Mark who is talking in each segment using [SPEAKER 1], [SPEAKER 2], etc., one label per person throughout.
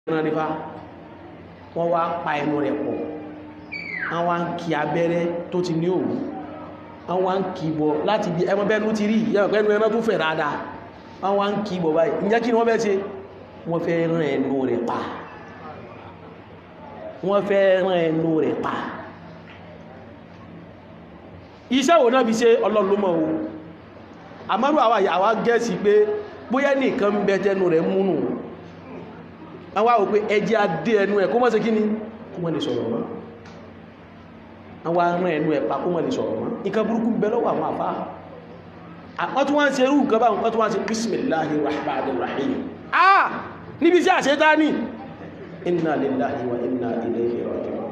[SPEAKER 1] ẹran nípa wọ́n wá pa ẹnu rẹ̀ pọ̀ wọ́n wá ń kí abẹ́rẹ́ tó ti ní òwú wọ́n wá ń kí bọ̀ láti bí ẹmọ bẹ́ẹ̀ ló ti rí ìyá ọ̀pẹ́ ẹnu ẹran tó fẹ̀ dáadáa wọ́n wá ń kí bọ̀ báyìí ǹjẹ́ kí ni wọ́n fẹ́ ṣe wọ́n fẹ́ rán ẹnu rẹ̀ pa wọ́n fẹ́ rán ẹnu rẹ̀ pa iṣẹ́ wo náà fi ṣe ọlọ́lọ́mọ̀ o àmọ́rù àwa àwa gẹ́ẹ̀sì pé bóyá nìkan ń bẹ tẹnu rẹ̀ múnù àwọn àwọn pé ẹjẹ́ adé ẹnu ẹ̀ kó mọ́ sí kí ni kó mọ́ lè sọ̀rọ̀ mọ́ àwọn arán ẹnu ẹ̀ pa kó mọ́ lè sọ̀rọ̀ mọ́ nǹkan burúkú bẹ lọ́wọ́ àwọn àfá wọ́n tún wá ń ṣe irú nǹkan báwọn wọ́n tún wá ń ṣe bismillahir rahmanir rahim ah níbi sí àṣetáni inna lillahi wa inna ilayhi raji'un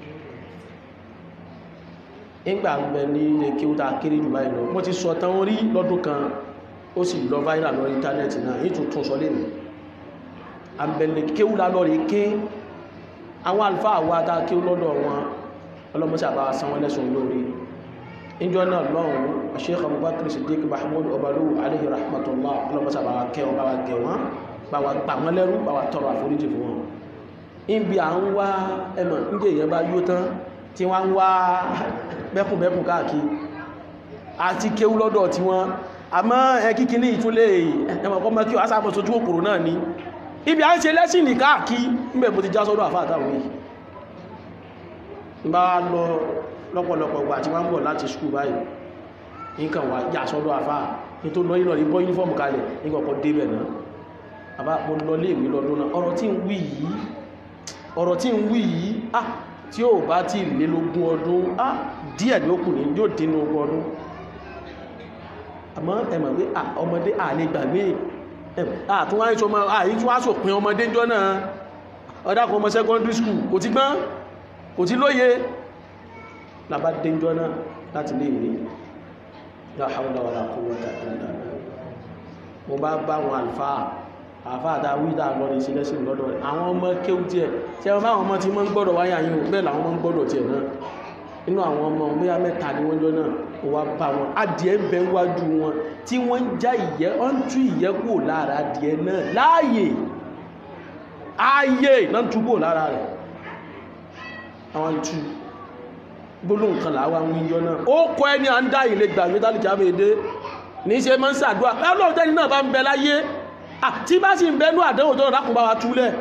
[SPEAKER 1] ìgbà ń bẹ ní ilé kí ó ta kéré jù báyìí lọ mo ti sọ tán rí lọ́dún kan ó sì lọ viral lórí íńtánẹ́ẹ̀tì náà yìí tún tún sọ lè nìí àbẹ̀lẹ̀ kéwú lálọ́rí ké àwọn alfáà wá tá kéwú lọ́dọ̀ wọn ọlọ́mọsí àbá san wọ́n lẹ́sùn lórí ìjọ náà lọ́run Sheikh Abubakar Siddiq Mahmud Obalu alayhi rahmatullah ọlọ́mọsí àbá kẹ́ wọn báwa gẹ̀ wọn báwa gbà wọn lẹ́rú báwa tọrọ àforíjì fún wọn ibi à ń wá ẹmọ̀ nígbà èèyàn bá yó tán tí wọ́n ń wá bẹ́kùnbẹ́kùn káàkiri àti kéwú lọ́dọ̀ tí wọ́n àmọ́ ẹ kíkiri ìtúlẹ̀ ẹmọ̀ kọ́mọ́ kí wọ́n á sábọ̀ sojú òkúrò náà ní ibi a ń ṣe lẹ́sìn ní káàkí níbẹ̀ bó ti já sọ́dọ̀ àfáàtàwò yìí bá lọ lọ́pọ̀lọpọ̀ gbà tí wọ́n ń bọ̀ láti skú báyìí nǹkan wà já sọ́dọ̀ àfáà ní tó lọ ìlọ̀ ìbọ́ yúnífọ́ọ̀mù kalẹ̀ nígbàkọ́ débẹ̀ náà àbá mo lọ lé ìwé lọ́dún náà ọ̀rọ̀ tí ń wí yìí ọ̀rọ̀ tí ń wí yìí ah tí ó bá ti lé lógún ọdún ah díẹ̀ ní ó kù ní yóò dín ogún ọdún àmọ́ ẹ̀mọ̀ pé ọmọdé àlè gbàgbé àtúnwá ń sọmọ àyí tí wá sòpin ọmọdé jọ náà ọdákan ọmọ secondary school kò ti gbọ́n kò ti lóye lábá déjọ náà láti lè rí la hawla wala quwwata illa billah mo bá bá wọn àlfáà àfáà dá wídà lọ ní sílẹ̀ sí lọ́dọ̀ rẹ̀ àwọn ọmọ kéwú tiẹ̀ tí wọ́n bá àwọn ọmọ tí wọ́n ń gbọ́dọ̀ wáyà yìí bẹ́ẹ̀ làwọn ọmọ ń gbọ́dọ̀ tiẹ̀ náà inú àwọn ọmọ bóyá mẹ́ta ni wọ́n jọ náà ó wá bá wọn adìẹ ń bẹ wájú wọn tí wọ́n ń já ìyẹ́ ọ́n tú ìyẹ́ kúrò lára adìẹ náà láàyè ààyè náà tú kúrò lára rẹ̀ àwọn tú gbólóhùn kan làwọn àwọn ìjọ náà ó kọ ẹni à ń dá ìlé gbàgbé tálíkì àmèdè ní ṣe máa ń ṣàdúrà ọlọ́run tẹ́ni náà bá ń bẹ láyé tí bá sì ń bẹnú àdánwò tó rákùn bá wa túlẹ̀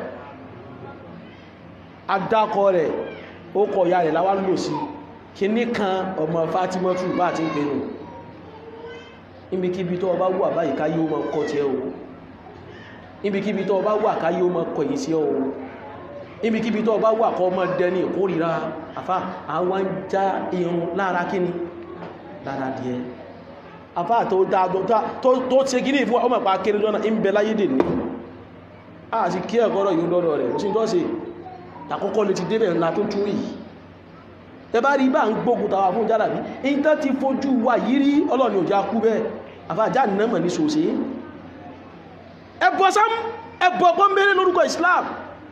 [SPEAKER 1] adákọ rẹ̀ ó kọ ìyá rẹ̀ láwá lò sí kíní kan ọmọ Fátímọ́tù bá ti ń pèrò níbikíbi tó ọba wà báyìí ká yóò mọ́ kọ́ tí ẹ o níbikíbi tó ọba wà ká yóò mọ́ kọ̀ yìí sí ọ o níbikíbi tó ọba wà kọ́ ọmọ dẹni ìkórìíra àfá àwọn já irun lára kíni lára díẹ̀ àfá tó dáadọ́ tó ṣe kíní ìfún ọmọ pa kéré lọ́nà ń bẹ láyé dè ní a sì kí ẹ̀kọ́rọ̀ yóò lọ́dọ̀ rẹ̀ sí tó ṣe àkọ́kọ́ lè ti débẹ̀ ńlá tó tún yìí ẹbá rí bá ń gbógun tàwà fún jálàbí in tán ti fojú wà yí rí ọlọ́ni òjá kú bẹ́ẹ̀ àfáàjá nẹ́mọ̀ ní sòsí ẹbọ sám ẹbọ pọ́nbẹ̀rẹ̀ lórúkọ Islam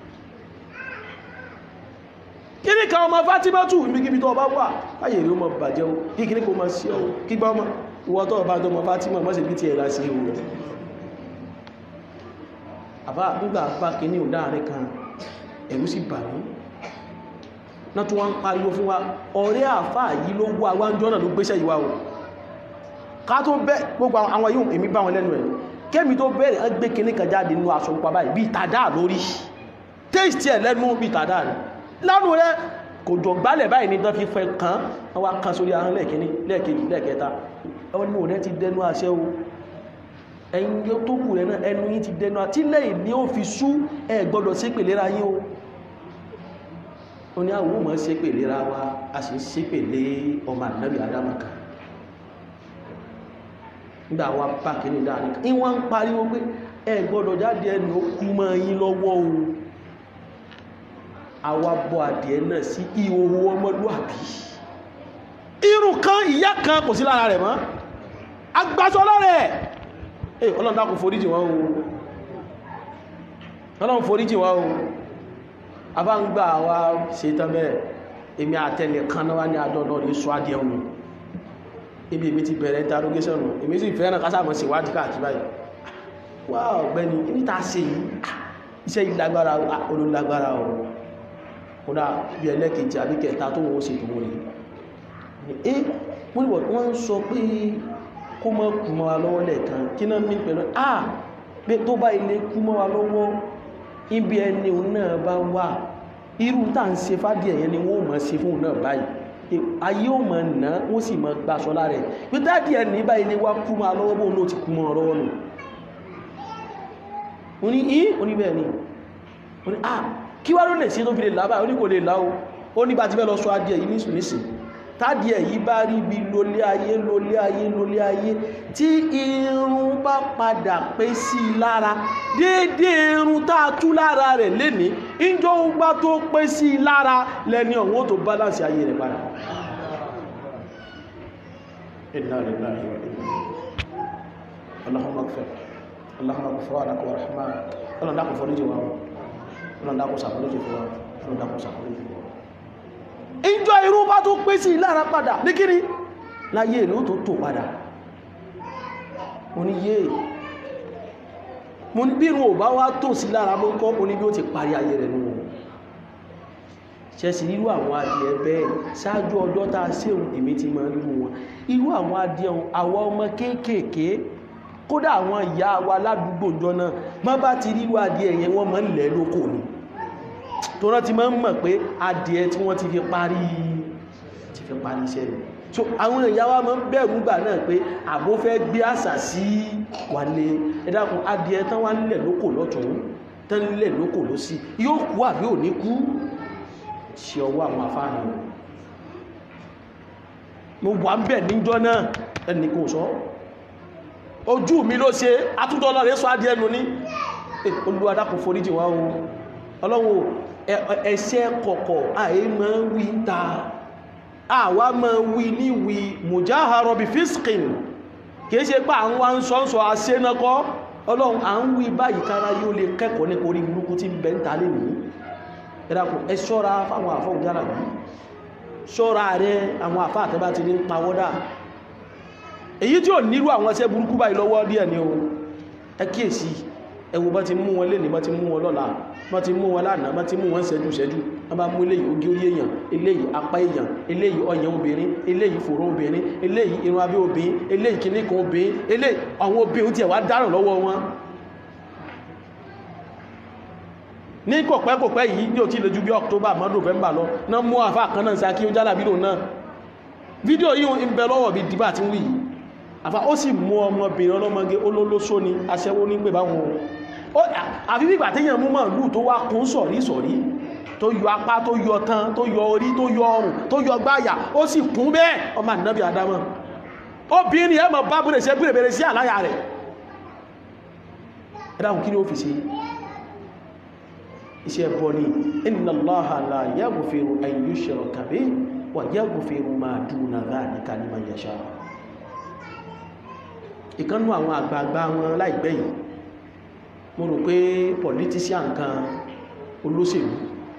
[SPEAKER 1] kí ní kan ọmọ Fátímọ́tù ìmìkíbi tó ọba wà báyẹ̀ rí ọmọ bàjẹ́ o kí kí ní kò máa sí ọ kí gbá ọmọ ìwọ tó ọba tó ọmọ Fátímọ̀ mọ́ sí bí ti ẹ̀rá sí ewu àbá nígbà bá kí ní òdáàrin kan ẹ̀rú sì bà mí náà tó wọ́n ń pariwo fún wa ọ̀rẹ́ àfá yìí ló wà wájọ́ náà ló gbéṣẹ́ ìwà o ká tó bẹ́ gbogbo àwọn yóò èmi bá wọn lẹ́nu ẹ̀ kémi tó bẹ̀rẹ̀ ẹ́ gbé kíní kan jáde nínú aṣọ pupa báyìí bí tàdá lórí taste ẹ̀ lẹ́nu bí tàdá rẹ̀ lánú rẹ̀ kò jọ gbálẹ̀ báyìí ní tán fi fẹ́ kàn án wá kan sórí ahọ́n lẹ́ẹ̀kíní lẹ́ẹ̀kejì lẹ́ẹ̀kẹta ẹnu rẹ̀ ti dẹnu àṣẹ o ẹ̀yin yóò tó kù rẹ̀ náà ẹnu yín ti dẹnu àti lẹ́yìn ni ó fi sú ẹ gbọ́dọ̀ sí pèlera yín o ó ní àwọn ọmọ ṣe pè lera wa a sì ṣe pè lé ọmọ ànábì adámaka nígbà wa bá kìíní dáadé kí wọ́n ń pariwo pé ẹ gbọ́dọ̀ jáde ẹnu ó kú mọ́ yín lọ́wọ́ o àwa bọ́ adìẹ náà sí ìhòhò ọmọlúwàbí irun kan ìyá kan kò sí lára rẹ̀ mọ́ agbásọ lọ́rẹ̀ ẹ̀ ọlọ́run dákun foríjì wọ́n o ọlọ́run foríjì wọ́n o àbá ń gbà wá ṣe tán bẹ́ẹ̀ èmi àtẹnì kan náà wá ní àjọ́dọ̀ ní sọ adìẹ ọ̀nà ibi èmi ti bẹ̀rẹ̀ interrogation èmi sì fẹ́ràn kásàmọ̀ sí wádìí káàkiri báyìí wá ọ̀gbẹ́ni níta ṣe yìí iṣẹ́ ìlágbára olólágbára o kódà bí ẹlẹ́kejì àbí kẹta tó wọ́n sì tó wọ́n rí ẹ́ wọ́n ni wọ́n ń sọ pé kó mọ́ kú mọ́ wa lọ́wọ́ lẹ́ẹ̀kan kí náà mí pẹ̀lú ah pé tó bá ilé kú mọ́ wa lọ́wọ́ ibi ẹni òun náà bá wà irú tá ń ṣe fádìí ẹ̀yẹn ni wọ́n mọ̀ ṣe fún òun náà báyìí ayé ò mọ̀ ná wọ́n sì mọ̀ gbaṣọ lára ẹ̀ pé dáàdì ẹ̀ ní báyìí ni wá kú mọ́ wa lọ́wọ́ bóun ló ti kú mọ́ ọ lọ́wọ́ nù wọ́n ní í oníbẹ̀ ni wọ́n ní ah kí wá ló lè sí tó fi lè lábà ó ní kò lè láó ó ní bá ti fẹ́ lọ sọ adìẹ yìí nísù nísì tádìẹ yìí bá rí bí lólé ayé lólé ayé lólé ayé tí irun bá padà pé sí lára déédé irun tá a tú lára rẹ̀ léni ìjọ gbá tó pé sí lára lẹ́ni ọ̀wọ́n tó bálánsì ayé rẹ̀ padà inna lillahi wa inna Allahumma ighfir Allahumma ghufranaka wa rahman ọlọ́run dákun foríjì wa ọlọ́run dákun ṣàforíjì fún wa ọlọ́run dákun ṣàforíjì fún wa ìjọ irú bá tó pé sí lára padà ní kíní láyé ìlú tó tó padà mo ní yé mo ní bí irun ò bá wá tó sí lára mọ́ kọ́ mo ní bí ó ti parí ayé rẹ̀ nù ṣẹ́sì irú àwọn adìẹ bẹ́ẹ̀ ṣáájú ọjọ́ tá a séhùn èmi ti máa ń lú wọn irú àwọn adìẹ àwọn ọmọ kéékèèké kódà àwọn ìyá wa ládùúgbò jọ náà má bá ti rí wá adìẹ yẹn wọ́n máa ń lẹ̀ lóko ni tó rán ti máa ń mọ̀ pé adìẹ tí wọ́n ti fi parí ti fi parí iṣẹ́ rẹ̀ so àwọn ìyá wa máa ń bẹ̀rù gbà náà pé àbó fẹ́ gbé àṣà sí wálé ẹ dákun adìẹ tán wá nílẹ̀ lóko lọ́tún tán nílẹ̀ lóko lọ́sí yóò kú àbí ò ní kú ṣe ọwọ́ àwọn afáàní mo wà ń bẹ̀ níjọ́ náà ẹnì kò sọ ojú mi ló ṣe atúntọ́ lọ́rẹ́ sọ adìẹ nù ní Olúwa dákun foríjì wá o ọlọ́wọ́ ẹ̀ṣẹ̀ kọ̀kọ̀ àyè máa ń wí ta àwa máa wí ní wí mùjáhàrọ̀ bí fíṣkìn kìí ṣe pé àwọn wa ń sọ ń sọ aṣẹ́nàkọ́ ọlọ́run à ń wí báyìí kára yóò lè kẹ́kọ̀ọ́ ní orí burúkú tí ń bẹ ń ta lè ní ẹ̀dàkùn ẹ ṣọ́ra fáwọn àfọ́ òjára bí ṣọ́ra rẹ àwọn àfá àtẹ́bá ti ní pàwọ́dà èyí tí ò nílò àwọn ẹsẹ́ burúkú báyìí lọ́wọ́ díẹ̀ ni o ẹ kíyèsí ẹ wò bá ti mú wọn lẹ́nìí bá ti mú wọn lọ́la bá ti mú wọn lánàá bá ti mú wọn ṣẹ́jú ṣẹ́jú wọ́n bá mú eléyìí ogi orí èèyàn eléyìí apá èèyàn eléyìí ọyàn obìnrin eléyìí fòrò obìnrin eléyìí irun abẹ́ obìnrin eléyìí kìíní kan obìnrin eléyìí àwọn obìnrin tí ẹ̀ wá dáràn lọ́wọ́ wọn ní kọ̀pẹ́kọ̀pẹ́ yìí ní òtí lè ju bí October mọ́ November lọ náà mú àfá kan náà sáà kí ó jálà bílò náà fídíò yìí ń bẹ lọ́wọ́ bí dìbà tí ń wí àfá ó sì mú ọmọbìnrin ọlọ́mọge olólóṣó ni aṣẹ́wó ní pè báwọn àfi bí ìgbà téèyàn mú màálù tó wá kún sọ̀rí sọ̀rí tó yọ apá tó yọ tán tó yọ orí tó yọ ọrùn tó yọ gbáyà ó sì kún bẹ́ẹ̀ ọmọ ànábì Ádámọ̀ obìnrin ẹ̀ mọ̀ bá búrẹ̀ sí ẹgbẹ̀rẹ̀ sí àláyà rẹ̀ ẹ̀dáhùn kí ni ó fi ṣe iṣẹ́ ẹbọ ni inna Allaha la yaghfiru an yushraka bihi wa yaghfiru ma duna dhalika liman yasha ìkánnú àwọn àgbààgbà wọn láìpẹ́ yìí mo rò pé politician kan olóṣèlú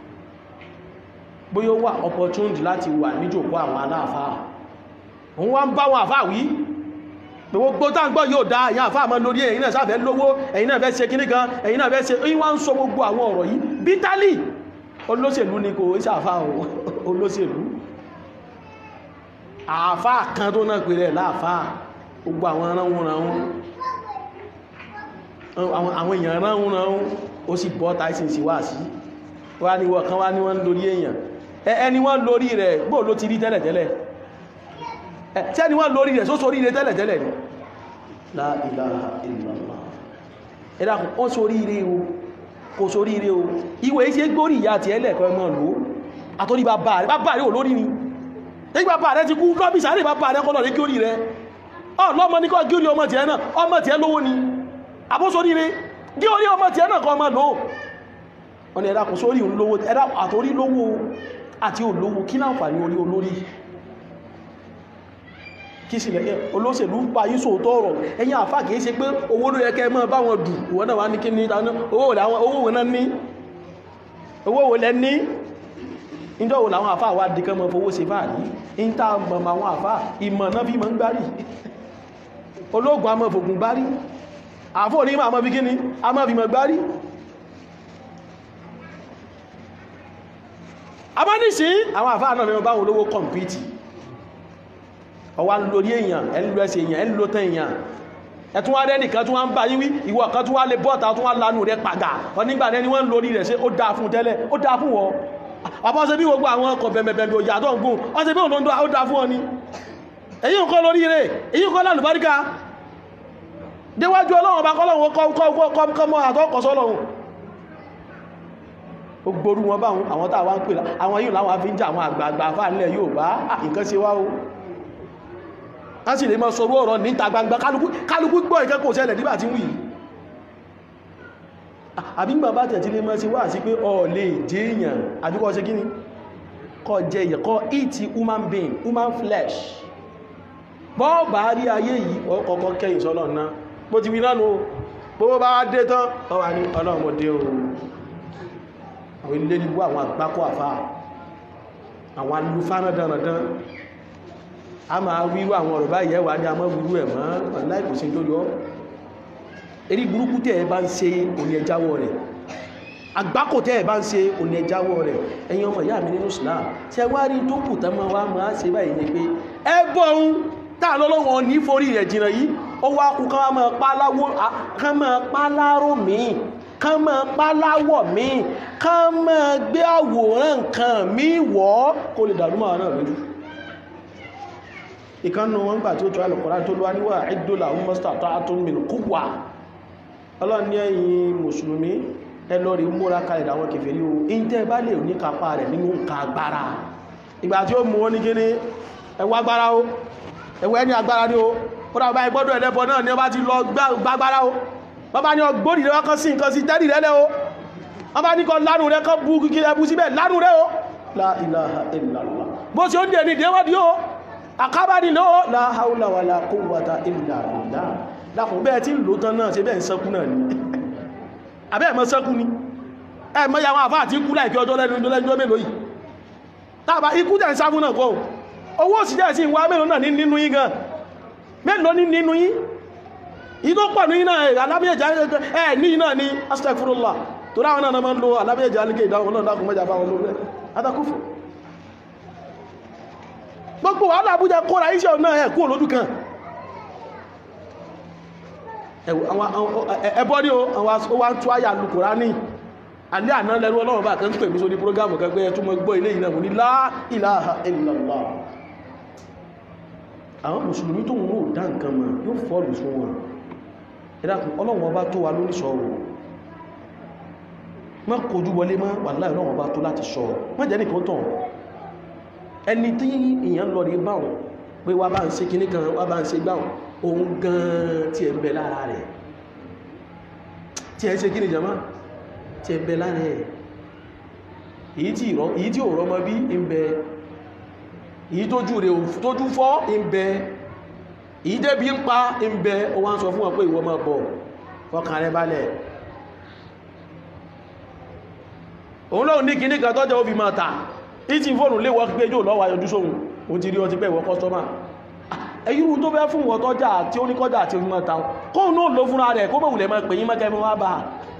[SPEAKER 1] bóyá wà opportunity láti wà níjòkó àwọn aláàfáà òun wá ń bá wọn àfáà wí gbogbo táǹgbọ́ yóò dá ẹ̀yin àfáà mọ́ lórí ẹ̀yin náà sáfẹ́ lówó ẹ̀yin náà fẹ́ ṣe kíní kan ẹ̀yin náà fẹ́ ṣe ẹ̀yin wá ń sọ gbogbo àwọn ọ̀rọ̀ yìí bítálì olóṣèlú ni kò ṣe àfáà olóṣèlú àfáà kan tó náà pèrè láàfáà gbogbo àwọn ránwúnránwún àwọn èèyàn ránwúnránwún ó sì bọ́ tyson sí wá sí wá ní wọ́n kan wá ní wọ́n lórí èèyàn ẹni wọ́n lórí rẹ̀ gbóò ló ti rí tẹ́lẹ̀tẹ́lẹ̀ tí ẹni wọ́n lórí rẹ̀ só sórí rẹ̀ tẹ́lẹ̀tẹ́lẹ̀ ni la ilaha illallah ẹ̀dà kò sórí rẹ̀ o kò sórí rẹ̀ o ìwé iṣẹ́ gbórí ìyá àti ẹlẹ́ẹ̀kọ́ ẹmọ́ lò àtórí bàbá rẹ̀ bàbá rẹ̀ ò lórí ni tí bàbá rẹ̀ ti kú lọ́bí sáré bàbá rẹ̀ kọ́lọ̀ rẹ̀ kí orí rẹ̀ ọlọ́mọ ní kọ́ gí orí ọmọ tiẹ̀ náà ọmọ tiẹ̀ lówó ni àbósorí rẹ̀ gí orí ọmọ tiẹ̀ náà kọ́ ọmọ lò wọ́n ni ẹ̀dà kò sórí olówó ẹ̀dà àtórí lówó àti olówó kí láǹfààní orí olórí kí sí lẹ́yẹ olóṣèlú ń pa yíso tọ́rọ̀ ẹ̀yìn àfá kìí ṣe pé owó ló yẹ kẹ́ mọ́ bá wọn dù wọ́n náà wá ní kí ní ìdáná owó wọ́n náà ní owó wọ́n lẹ́ ní ìjọ́ wọ́n láwọn àfá wá dìkan mọ́ fowó ṣe fáà ní ń tá mọ̀ àwọn àfá ìmọ̀ náà fi mọ́ ń gbárí ológun a mọ́ fògùn gbárí àfó ní ma mọ́ fi kíní a mọ́ fi mọ́ gbárí àmọ́ nísìn àwọn àfáà náà mẹ́rin báwọn olówó kọ̀mpìtì ọwá ń lórí èèyàn ẹ̀ ń lọ ẹsẹ̀ èèyàn ẹ̀ ń lọ tán èèyàn ẹ̀tún wá rẹ́nì kan tún wá ń bá yíwí ìwọ kan tún wá lè bọ́ta tún wá lánú rẹ̀ pàgà onígbà rẹ̀ ni wọ́n ń lórí rẹ̀ ṣe ó dáa fún tẹ́lẹ̀ ó dáa fún wọ́ àbọ́ ṣe bí gbogbo àwọn ọkọ̀ bẹ̀mẹ̀bẹ̀mẹ̀ òyà tó ń gùn wọ́n ṣe bí òun ó dáa fún ọ ni èyí ń kọ́ lórí rẹ̀ èyí ń kọ́ lálùbáríkà déwájú ọlọ́run ọba kọ́lọ́run kọ́mọ́ àtọ́kọ̀sọ́lọ́run ó gború wọn báwọn àwọn tàà ń pè àwọn yìí láwọn afi ń jà àwọn àgbààgbà fáàlẹ̀ yóò bá nǹkan ṣe wá o a sì lè mọ́ sọ ọ̀rọ̀ níta gbangba kálukú gbọ́ ìkẹ́kọ̀ọ́ ṣẹlẹ̀ nígbà tí wùí àbí gbà bá tẹ̀ tí lè mọ́ sí wá sí pé ọ lè jẹ́ èèyàn àbíkọ́ ṣe kíni kọ́ jẹ èèyàn kọ́ eat human being human flesh bọ́ọ̀bà rí ayé yìí ọkọ̀ọ̀kọ́ kẹ́yìn sọ́lọ̀ náà bó ti wí náà nù gbogbo bá dé tán ọwà ní ọlọ́mọdé o àwọn ilé nígbó àwọn àgbákọ́ àfá àwọn alúfánà dandan a máa wíwú àwọn ọ̀rọ̀ báyìí ẹwà ní a mọ́ wíwú ẹ̀ mọ́ láìkò sí tó yọ erí burúkú tẹ́ ẹ bá ń ṣe òní ẹjáwọ́ rẹ̀ àgbákò tẹ́ ẹ bá ń ṣe òní ẹjáwọ́ rẹ̀ ẹ̀yin ọmọ ìyá mi nínú Islam ṣe wá rí tó kù tán máa wá máa ṣe báyìí ni pé ẹ bọ́ ohun táà lọ́lọ́wọ́ ní forí rẹ̀ jìnà yìí ó wá kú ká máa pálárò míì ká máa páláwọ̀ míì ká máa gbé àwòrán nǹkan míì wọ́ kó lè dàrú máa náà lójú ìkánnù wọn gbà tí ó tó alùkọ́rá tó lọ́wọ́ níwà ìdólà mọ́sítà tó átúnmìnì kúwà ọlọ́ni ẹ̀yin mùsùlùmí ẹlọ́rí múra kalẹ̀ àwọn kèfèrí o ìntẹ́ bá lè ní kápá rẹ̀ nínú nǹkan agbára ìgbà tí ó mú wọn ní kíní ẹwà agbára o ẹwà ẹni agbára ní o ó dàbá ìgbọ́dọ̀ ẹlẹ́bọ náà ni ó bá ti lọ gbágbára o wọ́n bá ní ọgbóòdì rẹ̀ wọ́n sí nǹkan sí tẹ́rì rẹ̀ lẹ́ o wọ́n bá ní kọ lánù rẹ̀ kọ bú kí ẹbú síbẹ̀ lánù rẹ̀ o la ilaha illallah bó ṣe ó ń dẹ̀ ní ìdẹ́wọ́dí o àkábádì náà la haula wala quwwata illa billah lákùn bẹ́ẹ̀ tí lò tán náà ṣe bẹ́ẹ̀ ń sẹ́kú náà ni àbẹ́ ẹ̀mọ́ sẹ́kú ni ẹ̀mọ́ ya wọn àfáà tí kú láìpẹ́ ọjọ́ lẹ́nu lẹ́jọ́ mélòó yìí tàbá ikú tẹ̀ ń sá fún náà kọ́ owó òsìjẹ́ sí ìwá mélòó náà nínú yín gan mélòó ní nínú yín ìtò pọ̀ ní iná alábíyẹ̀já ẹ̀ ní iná ní astagfirullah tó ráwọn náà máa ń lo alábíyẹ̀já ní ìdáwọn náà dákùn mẹ́jà báwọn lórí adákùfù gbogbo wàhálà Àbújá kóra iṣẹ́ náà ẹ̀ kú olódù kan ẹbọ́ ní o wá ń tó àyà lùkùrá ní alẹ́ àná lẹ́rú ọlọ́run bá kan pè mí sórí prógámù kan pé ẹtún mọ́ gbọ́ ilé ìlànà ní la ilaha illallah àwọn mùsùlùmí tó ń rò dá nǹkan mọ̀ yóò fọ́ọ̀lù fún wọn ìdákùn ọlọ́run ọba tó wa lórí sọ́rọ̀ má kojú wọlé má wàláhì ọlọ́run ọba tó láti sọ má jẹ́ nìkan tàn ẹni tí èèyàn lọ rí báwọn pé wá bá ń ṣe kíní kan wá bá ń ṣe gbáwọn òun gan tí ẹ ń bẹ lára rẹ̀ tí ẹ ń ṣe kíní jama tí ẹ ń bẹ lára rẹ̀ èyí tí ò rọmọ bí ń bẹ èyí tójú rẹ̀ tójú fọ́ ń bẹ ìdẹ́bí ń pa ń bẹ o wá ń sọ fún wọn pé ìwọ máa bọ̀ fọkàn rẹ balẹ̀ òun lóò ní kìíní kan tọ́jọ́ ó fi máa tà ìtì fóònù lè wọ́n gbé jò lọ́wọ́ ayọjú sóhun o ti rí ọtí pẹ́ ìwọ kọ́sọ́mà ẹ̀yírú tó fẹ́ fún wọn tọ́jà tí ó ní kọjá àti omi máa ta kóhun náà ló fúnra rẹ̀ kó mọ̀wùlẹ̀ máa pè yí mẹ́kẹ́ mọ́ wá bá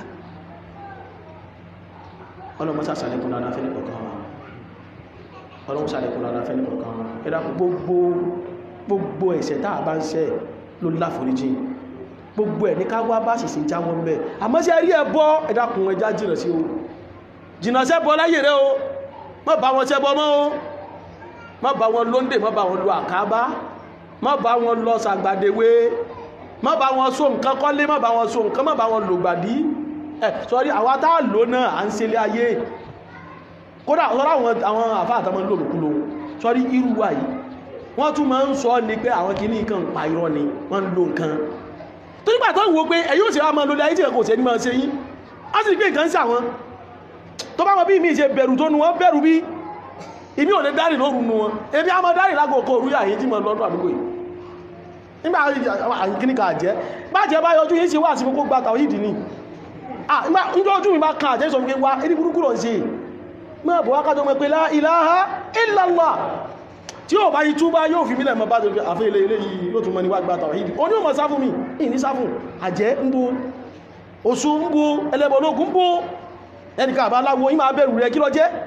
[SPEAKER 1] ọlọ́mọ sàṣàlẹ̀kùn lára fẹ́ nìkọ̀ọ̀kan wa ọlọ́mọ sàṣàlẹ̀kùn lára fẹ́ nìkọ̀ọ̀kan wa ẹ̀dá gbogbo gbogbo ẹ̀ṣẹ̀ tá a bá ń ṣẹ̀ ló láforíjì gbogbo ẹ̀ ní ká wá bá ṣìṣe jáwọ́ ń bẹ̀ àmọ́ sí ẹrí ẹbọ ẹ̀dàkùn ẹjá jìnà sí o jìnà sẹ́bọ láyé rẹ o má bá wọn ṣẹbọ mọ́ o má bá wọn lóńdè má bá wọn lo àkábá má bá wọn lọ sàgbàdéwé má bá wọn so nǹkan kọ́lé má bá wọn so nǹkan má bá wọn lò gbàdí ẹ̀ sọ́rí àwa tá a lò náà à ń ṣe ilé ayé kódà sọ́rọ̀ àwọn àfáà àtàwọn lòlùkulò sọ́rí irú wa yìí wọ́n tún máa ń sọ ní pé àwọn kìíní nǹkan pa irọ́ ni wọ́n ń lo nǹkan tó nígbà tó ń wo pé ẹ̀yí ò sí wá máa lórí ayé tí ẹ̀kọ́ òsè ní máa ṣe yín á sì gbé nǹkan sí àwọn tó bá wọn bí mi ṣe bẹ̀rù tó nu wọn bẹ̀rù bí ibi ò lè dárì lóru nu wọn ebi a máa dárì lágòkò òru yà yín tí mo lọ́dún àdúgbò yìí nígbà àkíní kà jẹ́ bá jẹ́ bá yọjú yín ṣe wá sí kókó gba tàwọn yìí dì ní nígbà ojú mi bá kan àjẹ́ sọ pé wá ẹni burúkú lọ ṣe máa bọ̀ wákàtọ́ mọ́ pé la ilaha illallah tí ó bá yí túbá yóò fi mílẹ̀ mọ́ bá tó àfẹ́ ilé ilé yìí yóò tún mọ́ ní wá gbátà ìdí o ní o mọ̀ sáfún mi ìní sáfún àjẹ́ ń bú oṣù ń bú ẹlẹ́bọ̀lógún ń bú ẹnìkan àbá aláwọ̀ yí máa bẹ̀rù rẹ̀ kí lọ jẹ́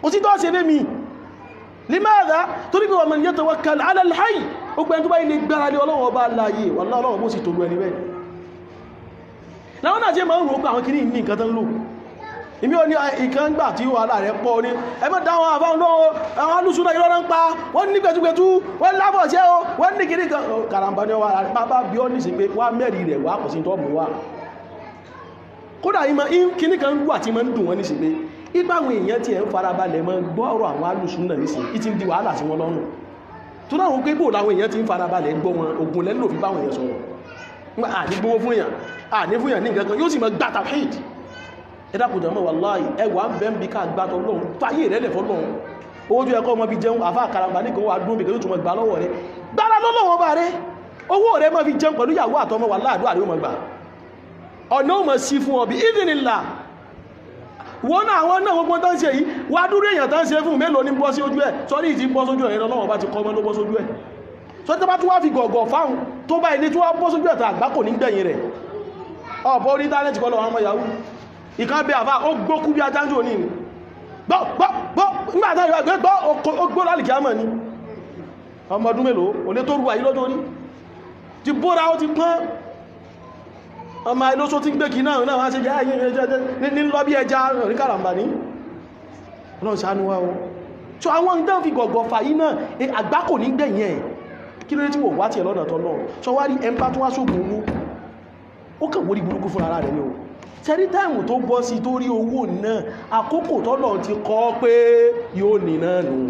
[SPEAKER 1] ó sì tọ́ ṣe fẹ́ mi limadha torí pé wa man yatawakkal ala al-hayy ó pẹ́ tó bá ilé gbára lé ọlọ́wọ́ bá láyé wallahi ọlọ́wọ́ bó sì tó lú ẹni bẹ́ẹ̀ láwọn náà jẹ́ máa ń rò pé àwọn kìíní ní nǹkan tán lò ìmí ò ní ìkan gbà tí wà láàrẹ pọ̀ ní ẹmọ́ dáwọn àfáwọn lọ́wọ́ àwọn alùsùn náà ìrọ́nà ń pa wọ́n ní gbẹ̀túgbẹ̀tú wọ́n lábọ̀ ṣẹ́ o wọ́n ní kìíní kan karambà ní ọwà bàbá bí ọ́ ní sí pé wá mẹ́rì rẹ̀ wá kò sí tọ́ mú wá kódà ìmọ̀ kìíní kan wà tí máa ń dùn wọ́n ní sí pé ipa àwọn èèyàn tí ẹ̀ ń farabalẹ̀ mọ́ gbọ́ ọ̀rọ̀ àwọn alùsùn náà nísìn ìtì ń di wàhálà sí wọn lọ́rùn tó dáwọn pé bò láwọn èèyàn ti ń farabalẹ̀ gbọ́ wọn ogun lẹ́lò fi báwọn èèyàn sọ̀rọ̀ àní gbówó fún èèyàn àní fún èèyàn ní nǹkan kan yóò sì mọ gbà tàfíìd ẹ̀dàkùnjẹ́ mọ́ wàláhì ẹwà ń bẹ́ ń bí ká gbátọ̀ lọ́run fáyé rẹ̀ lẹ̀ fọ́lọ́run owó tó yẹ kọ́ ọmọ bí jẹun àfá àkàràmbà ní kan wà dún bí kẹ́ tó mọ̀ gbà lọ́wọ́ rẹ̀ gbára lọ́lọ́wọ́ bá rẹ̀ owó rẹ̀ mọ́ fi jẹun pẹ̀lú ìyàwó àtọmọ wà láàdú àríwọ̀ mọ̀ gbà ọ̀nà ò mọ̀ sí fún ọbí ìdínilà wọ́n náà àwọn náà gbogbo tán ṣe yìí wà dúró èèyàn tán ṣe fún mélòó ní bọ́ sí ojú ẹ̀ sọ́rí ìtì bọ́ sójú ẹ̀ lọ́wọ́ bá ti kọ́ ọmọ ló bọ́ sójú ẹ̀ sọ tí bá tún wá fi gọ̀gọ̀ fáhùn tó bá ilé tí wá bọ́ sójú ẹ̀ tó àgbákò ní gbẹ̀yìn rẹ̀ ọ̀pọ̀ orí tánẹ́tì kọ́ lọ́wọ́ ọmọ yahoo ìkan bẹ àfá ó gbókú bí ajájú ní ní gbọ́ nígbàtá ìwà gbé gbọ́ ó gbó lálìkì àmà ní ọmọ ọdún mélòó olé tó rúwà yí lọ́jọ́ rí ti bóra ó ti pọ́n ọmọ ilóṣó tí ń gbé kì náà náà wá sí jẹ́ ayé ní lọ bí ẹja rí kàràmbà ní ọlọ́run ṣàánú wa o so àwọn ìdán fi gọ̀gọ̀ fà yí náà àgbákò ní gbẹ̀yìn ẹ̀ kí ló dé tí wò wá tí ẹ̀ lọ́nà tọ́ náà sọ wá rí ẹmpá tó wá sóògùn owó ó kàn wórí burúkú fún ara rẹ̀ ní o tẹ́rí táìmù tó bọ́ sí tó rí owó náà àkókò tọ́lọ̀ ti kọ́ pé yóò ní náà nù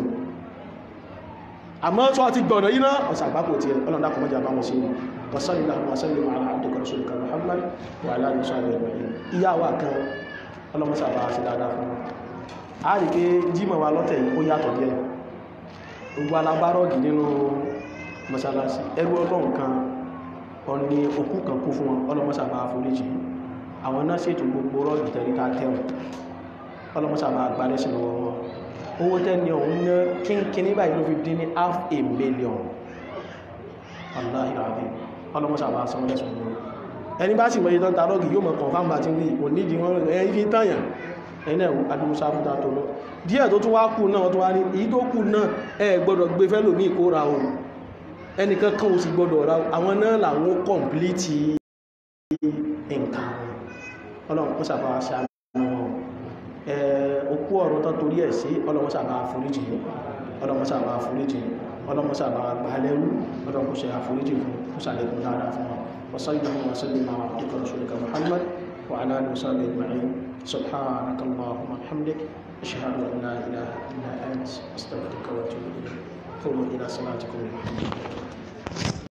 [SPEAKER 1] àmọ́ tó ti gbọ̀nà yí náà ọ̀sà àgbákò tí ọlọ́dá kọmọ́ jà bá wọn sí wasalila wasalila ala abdika rasulika muhammad wa ala musaali ibrahim ìyá wa kan ọlọ́mọsà bá sí dáadáa fún wọn a rí pé jímọ̀ wa lọ́tẹ̀ yìí ó yàtọ̀ díẹ̀ gbogbo alábárọ̀gì nínú mọ́sálásí ẹrú ọlọ́run kan ọ̀ni òkú kan kú fún wọn ọlọ́mọsà bá foríjì àwọn náà ṣètò gbogbo rọ́ọ̀dù tẹ̀ríta tẹ́wọ̀n ọlọ́mọsàbà àgbálẹ́sìn lọ́wọ́ wọn owó tẹ́ni ọ̀hún ná kínkíní báyìí ló fi dín ní half a million aláhìráàdì ọlọ́mọsàbà sanwó-lẹ́sùn lọ́wọ́ ẹni bá sì mọ̀ ìtàn tààrọ́gì yóò mọ̀ confam bá ti ń rí onídìí wọn ẹni fi tàyàn ẹni ẹ̀wọ̀ adúmúsá fún tàtò lọ díẹ̀ tó tún wá kù náà tó wá ní èyí tó kù náà ẹ gbọ́dọ̀ gbé fẹ́lòmí ìkóra ohun ẹnìkan kan ò sì gbọ́dọ̀ ra àwọn náà làwọn kọ̀m̀plìtì nǹkan ọlọ́run kó sàbá ṣàánú wọn òkú ọ̀rọ̀ tó torí ẹ̀ sí ọlọ́run sàbá àforíjì ọlọ́run sàbá àforíjì ọlọ́run sàbá àgbàlẹ́rú ọlọ́run kó ṣe àforíjì fún kó sàlẹ̀kùn dáadáa fún wọn وصلى وسلم على عبدك ورسولك محمد وعلى اله وصحبه اجمعين سبحانك اللهم وبحمدك اشهد ان لا اله الا انت استغفرك واتوب اليك قوموا الى صلاتكم الحمد لله